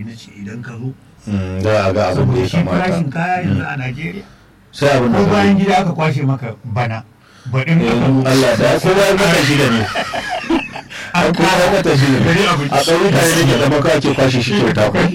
na ce idan ka zo Mm, da a ga abin da saboda ya shi farashin kamata kaya yanzu a Najeriya sai abin da ko ka bayan yi. gida aka kwashe maka bana baɗin Eh, Allah da ko bayan wata shida ne an ko bayan wata shida ne Bari abin- a ƙauyuka ne da zama ka ake kwashe shi kyauta ko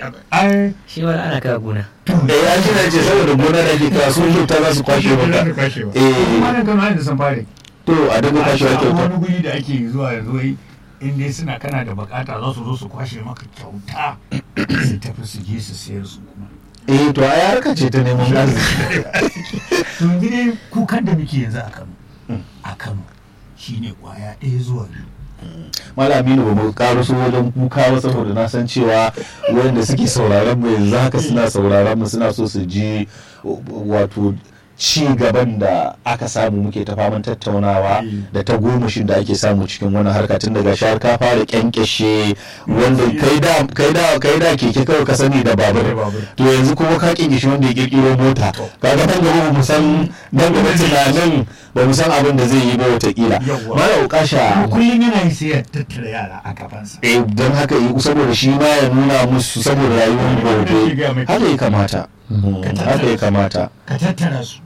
ai shi wani ana kawo gona eh ya shi na ce saboda gona da ke kawo sun kyauta za su kwashe maka eh kuma nan kama da san fare to a dinga kwashewa a kyauta wani guri da ake zuwa yanzu wai in dai suna kana da bukata za su zo su kwashe maka kyauta su tafi su je su sayar su kuma eh to ai harka ce ta neman arziki to yanzu dai kukan da muke yanzu a Kano a Kano shine kwaya ɗaya zuwa biyu Malaminu ba mu karo su wajen kuka ba saboda na san cewa wanda suke sauraron mu yanzu haka suna sauraron mu suna so su ji wato ci gaban da aka samu muke ta faman tattaunawa da ta gomashin da ake samu cikin wani harka tun daga shahar ka fara kyankyashe wanda kai da kai da kai da keke kawai ka sani da babur to yanzu kuma ka kyankyashe wanda ya kirkiro mota kaga nan gaba ba mu san nan gaba tunanin ba mu san abin da zai yi ba watakila Yawwa. mala ukasha kullum yana yi sai ya tattara yara a gabansa eh don haka yi saboda shi ma ya nuna musu saboda rayuwar gobe haka ya kamata Mm, haka ya kamata ka tattara su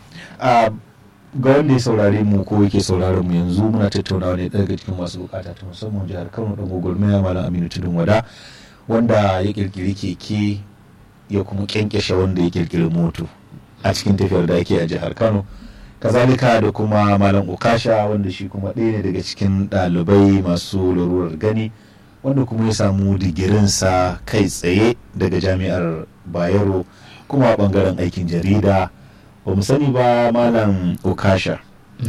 a ga wanda ya saurare mu ko yake sauraron mu yanzu muna tattaunawa ne daga cikin masu bukata ta musamman jihar Kano dan gwagwarmaya malam Aminu Tudun Wada wanda ya kirkiri keke ya kuma kyankyashe wanda ya kirkiri moto a cikin tafiyar da ake a jihar Kano kazalika da kuma malam Ukasha wanda shi kuma ɗaya ne daga cikin ɗalibai masu larurar gani wanda kuma ya samu digirinsa kai tsaye daga jami'ar Bayero kuma a ɓangaren aikin jarida ba mu sani ba malam Ukasha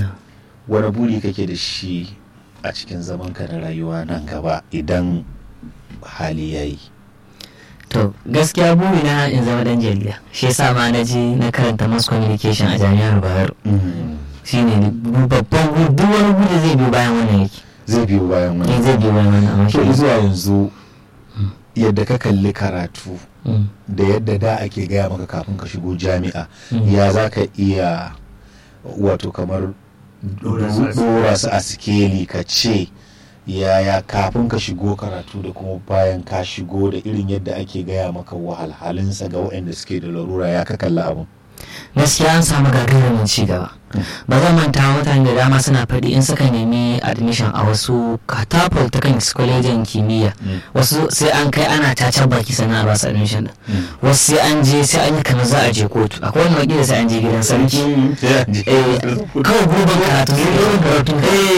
wani buri kake da shi a cikin zamanka na rayuwa nan gaba idan hali ya yi to gaskiya buri na in zama dan jarida shi yasa ma na je na karanta mass communication a jami'ar bayero shine babban buri duk wani buri zai biyo bayan wannan yake zai biyo bayan eh wani zai biyo bayan wannan amma to shi zuwa yanzu yadda ka kalli karatu Mm. da yadda da ake gaya maka kafin ka shigo jami'a Mm. ya za ka iya wato kamar Dora su a dora su a sikeli ka ce yaya kafin ka shigo karatu da kuma bayan ka shigo da irin yadda ake gaya maka wahalhalinsa ga waɗanda suke da larura ya ka kalli abin gaskiya an samu gagarumin ci gaba ba zan manta mutane da dama suna faɗi in suka nemi admission a wasu katapult ta kan kwalejin kimiyya wasu sai an kai ana tacar baki sana a basu admission din wasu sai an je sai an yi kamar za a je kotu akwai wani wakili sai an je gidan sarki eh kawai gurbin karatu sai gurbin karatu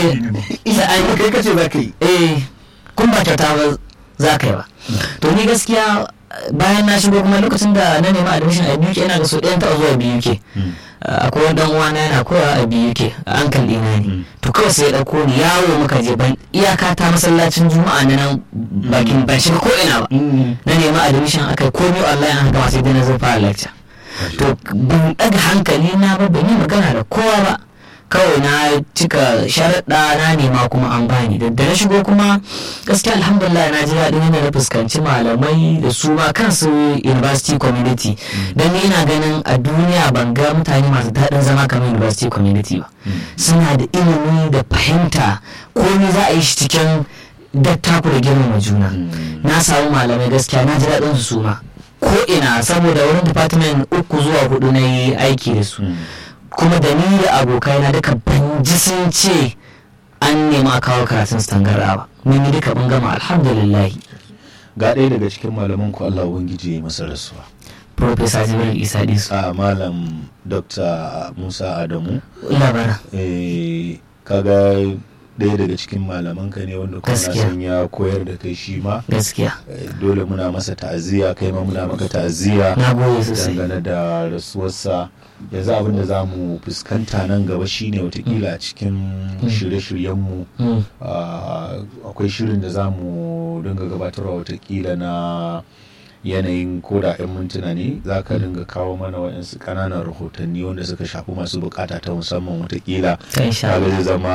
eh sai an yi kai kace za ka yi eh kun ba kyauta ba za ka yi ba to ni gaskiya bayan na shigo kuma lokacin da na nemi admission a BUK yana da so ɗayan taɓa zuwa BUK akwai wani dan uwana yana koyawa a BUK a ankal ɗina ne to kawai sai ya ɗauko ni yawo muka je ban iyaka ta masallacin juma'a na nan bakin ban shiga ko ina ba na nemi admission akai komai online an gama sai dai na zo fara lecture to ban ɗaga hankali na ba ban yi magana da kowa ba kawai na cika sharaɗa na nema kuma an bani da da na shigo kuma gaskiya alhamdulillah na ji daɗin yadda na fuskanci malamai da su ma kansu university community don ni ina ganin a duniya ban ga mutane masu daɗin zama kamar university community ba suna da ilimi da fahimta komai za a yi shi cikin dattaku da girmama juna na samu malamai gaskiya na ji daɗin su su ma ko ina saboda wurin department uku zuwa hudu na yi aiki da su kuma da ni da abokaina duka ban ji sun ce an nema kawo karatun su tangarra ba mun yi duka mun gama alhamdulillah ga ɗaya daga cikin malaman ku Allah ubangiji ya yi masa rasuwa professor jibril isa disu a malam dr musa adamu labara eh, kaga ɗaya daga cikin malaman ka ne wanda kuma na Gaskiya. san ya koyar da kai shi ma gaskiya Eh, dole muna masa ta'aziyya kai ma muna maka ta'aziyya na gode sosai dangane da rasuwarsa yanzu abin da za mu fuskanta nan gaba shine watakila a cikin shirye-shiryenmu Mm, Ah, akwai shirin da za mu dinga gabatarwa watakila na yanayin koda 'yan mintuna ne za ka dinga kawo mana waɗansu ƙananan rahotanni wanda suka shafi masu bukata ta musamman watakila ta insha kaga Allah zai zama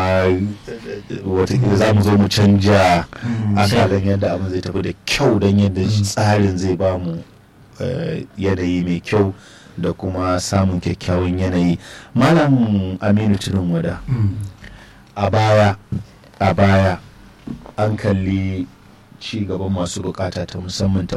watakila za mu zo mu canja akalan yadda abin zai tafi da kyau don yadda tsarin zai ba mu eh, yanayi mai kyau da kuma samun kyakkyawan yanayi malam aminu tudun wada a baya a baya an kalli ci gaban masu bukata ta musamman ta